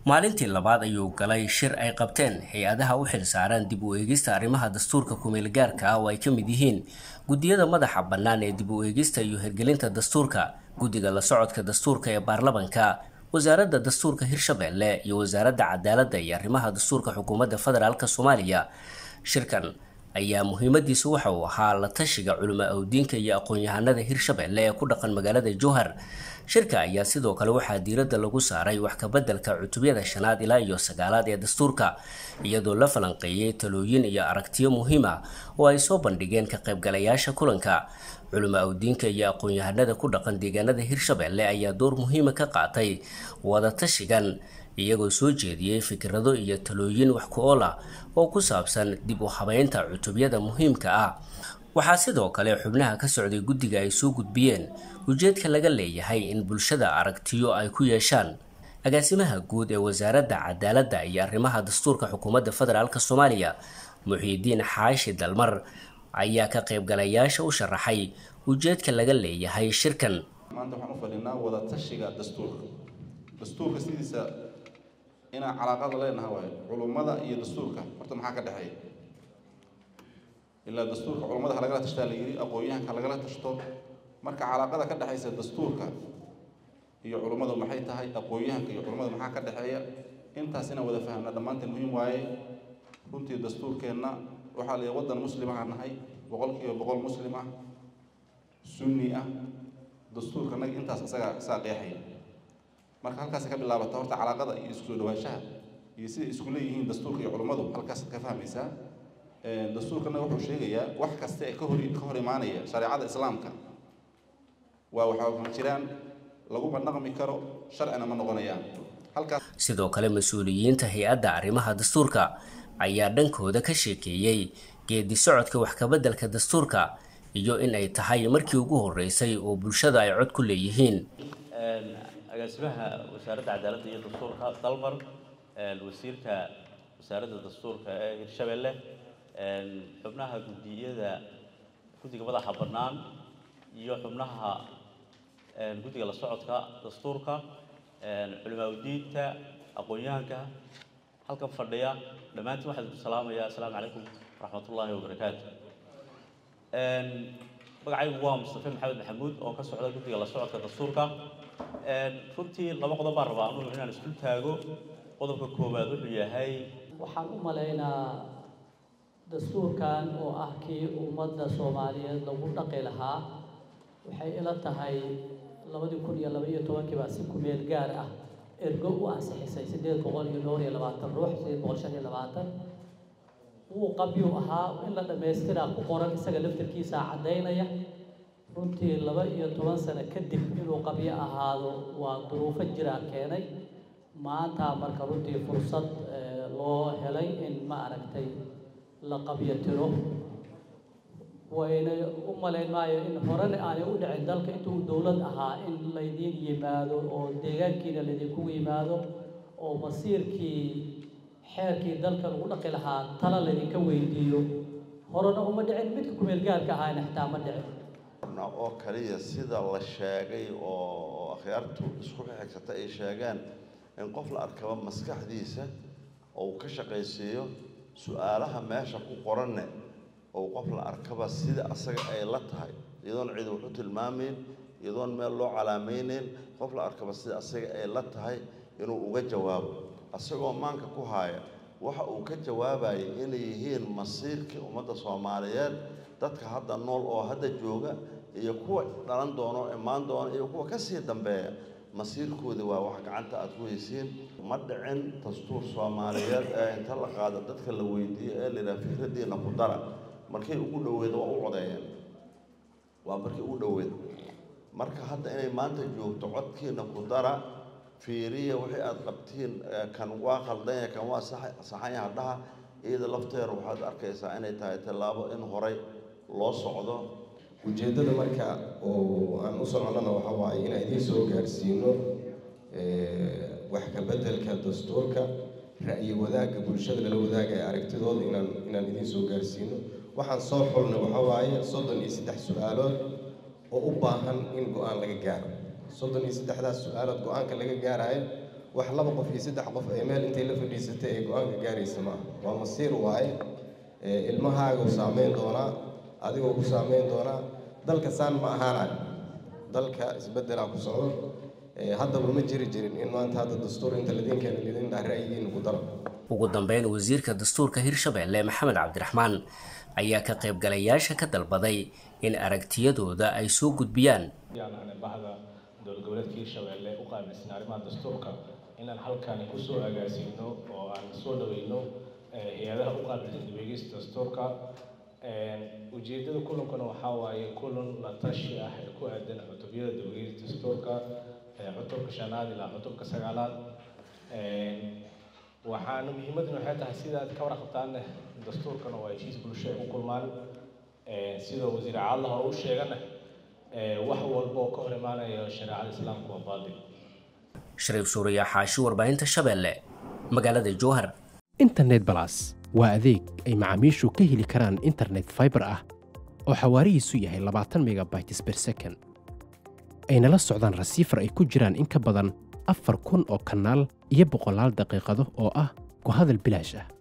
maalintii labaad ayuu galay shir ay qabteen hay-adaha u xilsaaran dib u eegista arrimaha dastuurka kumeelgaarka ah oo ay ka mid yihiin guddiyada madaxa bannaan ee dib u eegista iyo hirgelinta dastuurka guddiga la socodka dastuurka ee baarlamanka wasaaradda dastuurka hirshabelle iyo wasaaradda cadaaladda iyo arrimaha dastuurka xukuumadda federaalk soomaaliya shirkan ayaa muhiimadiisu waxa uu ahaa la tashiga culimo awdiinka iyo aqoon-yahanada hirshabelle ee ku dhaqan magaalada jowhar shirka ayaa sidoo kale waxaa diiradda lagu saaray wax kabeddelka cutubyada shanaad ilaa iyo sagaalaad ee dastuurka iyadoo la falanqeeyey talooyin iyo aragtiyo muhiim ah oo ay soo bandhigeen ka qaybgalayaasha kulanka culimo awdiinka iyo aqoon-yahanada ku dhaqan deegaanada hirshabelle ayaa door muhiima ka qaatay wada tashigan iyagoo soo jeediyey fikrado iyo talooyin wax ku ool ah oo ku saabsan dib u habeynta cutubyada muhiimka ah waxaa sidoo kale xubnaha ka socday guddiga ay soo gudbiyeen ujeedka laga leeyahay in bulshada aragtiyo ay ku yeeshaan agaasimaha guud ee wasaaradda cadaaladda iyo arrimaha dastuurka xukuumadda federaalk soomaaliya muxiidiin xaashi dalmar ayaa ka qaybgalayaasha u sharaxay ujeedka laga leeyahay shirkan maanta waxaan u fadhinaa wada tashiga dastuurka dastuurka sidiisa inaan calaaqada leenaha waayo culummada iyo dastuurka horta maxaa ka dhexeeya ilaa dastuurka culummada ha lagala tashtaa la yidhi aqoon-yahanka lagala tashto marka calaaqada ka dhexaysa dastuurka iyo culummadu maxay tahay aqoon-yahanka iyo culummada maxaa ka dhexeeya intaas inaan wada fahamna dhammaanteen muhiim waaye runtii dastuurkeenna waxaa la waddan muslimaha nahay boqolkiiba boqol muslim ah sunni ah dastuurka nag intaas isagaa isaa qeexaya marka halkaas ka bilaabata horta calaaqada iyo isku soo dhawaanshaha iyo sida isku leeyihiin dastuurka iyo culummadu halkaas ka fahmaysaa dastuurkana wuxuu sheegayaa wax kasta ee ka hor ka hor imaanaya shareecada islaamka waa waxaa ma jiraan laguma dhaqmi karo sharcina ma noqonayaan halkaas sidoo kale mas-uuliyiinta hay-adda arrimaha dastuurka ayaa dhankooda ka sheekeeyey geedi socodka wax kabeddelka dastuurka iyo in ay tahay markii ugu horreysay oo bulshada ay cod ku leeyihiin agaasimaha wasaaradda cadaaladda iyo dastuurka dalmar wasiirka wasaaradda dastuurka ee hirshabelle xubnaha guddiyada guddiga madaxa bannaan iyo xubnaha guddiga la socodka dastuurka culimaaudiinta aqoon-yahanka halkan fadhiya dhammaantiin waxaan idinku salaamayaa assalaamu calaykum waraxmatullaahi wabarakaatu magacaygu waa mustafe maxamed maxamuud oo ka socda guddiga la socodka dastuurka runtii laba qodob baan rabaa anugu inaan isku taago qodobka koowaad wuxuu yahay waxaan u malaynaa dastuurkan oo ah kii ummadda soomaaliyeed lagu dhaqi lahaa waxay ila tahay labadii kun iyo laba iyo tobankii baa si kumeel gaar ah ergo u ansixisay siddeed boqol iyo dhowr iyo labaatan ruux siddeed boqol shan iyo labaatan wuu qabyuu ahaa in la dhammaystiraa ku qoran isaga laftarkiisaa caddaynaya runtii laba iyo toban sano kadib inuu qabyo ahaado waa duruufo jiraa keenay maanta marka runtii fursad loo helay in ma aragtay la qabyo tiro wayna u malayn maayo in horena aanay u dhicin dalka intuu dowlad ahaa in laydiin yimaado oo deegaankiina laydinkugu yimaado oo masiirkii xeerkii dalka lagu dhaqi lahaa tala laydinka weydiiyo horena uma dhicin midka kumeel gaarka ahaana xitaa ma dhicin oo kaliya sida la sheegay oo akhyaartu isku xigsata ay sheegeen in qof la arkaba maskaxdiisa ou ka shaqaysiiyo su-aalaha meesha ku qoranne ou qof la arkaba sida asaga ay la tahay iyadoon cid wax u tilmaamayn iyadoon meel loo calaamaynayn qof la arkaba sida asaga ay la tahay inuu uga jawaabo asagoo maanka ku haaya waxa uu ka jawaabayay inay yihiin masiirkii ummadda soomaaliyeed dadka hadda nool oo hadda jooga iyo kuwa dhalan doono imaan doona iyo kuwa ka sii dambeeya masiirkoodi waa wax gacanta aad ku haysiin ma dhicin dastuur soomaaliyeed ee inta la qaado dadka la weydiiyo ee layidhaha fikraddiina ku dara markay ugu dhoweed waa u codeeyeen waa markii ugu dhoweed marka hadda inay maanta joogto codkiina ku dara fiiriya wixii aada qabtiin kan waa khaldanya kan waa saxanya hadhaha iyada lafteeda waxaad arkaysaa inay tahay tallaabo in horay loo socdo ujeeddada marka oo aan u soconnana waxa waaye inaan idiin soo gaarsiino wax ka beddelka dastuurka ra'yi wadaagga bulshada lala wadaagaya aragtidooda inaan inaan idiin soo gaarsiino waxaan soo xulnay waxa waaye soddon iyo saddex su-aalood oo u baahan in go-aan laga gaaro soddon iyo saddexdaas su-aalood go-aanka laga gaarayo wax laba qof iyo saddex qof ay meel intay la fadhiisatay ay go-aanka gaaraysa maaha waa masiir waaye ilmahaagu saameyn doonaa adigoo ku saameyn doonaa dalka saan ma ahaanayo dalka isbeddelaa ku socdo haddaba ma jiri jirin in maanta hadda dastuur inta ladinkeena lidin dhaa ra'yigiina ku daro ugu dambeyn wasiirka dastuurka hirshabelle maxamed cabdiraxmaan ayaa ka qaybgalayaasha ka dalbaday in aragtiyadooda ay soo gudbiyaan bahda dowlad goboleedka hirshabelle u qaabilsan arrimaha dastuurka inaan halkani kusoo agaasino oo aan soo dhaweyno hay-adaha u qaabilsan dibegeysta dastuurka ujeedada kulankuna waxaa waaye kulan la tashi ah ee ku aadan cutubyada dibegeysta dastuurka cutubka shanaad ilaa cutubka sagaalaad waxaana muhiimaduna waxay tahay sidaad ka warqabtaanne dastuurkana waa heshiis bulsho ay ku kulmaan sida wasiir caadla hore u sheegana wax walba oo ka hor imaanaya shareecada islaamka waa baadil shariif suuriya xaashi warbaahinta shabeelle magaalada jowhar internet balas waa adeeg ay macaamiishu ka heli karaan internet fiber ah oo xawaarihiisu yahay labaatan megabytes per second ayna la socdaan rasiifar ay ku jiraan in ka badan afar kun oo kanaal iyo boqolaal daqiiqado oo ah ku hadal bilaash ah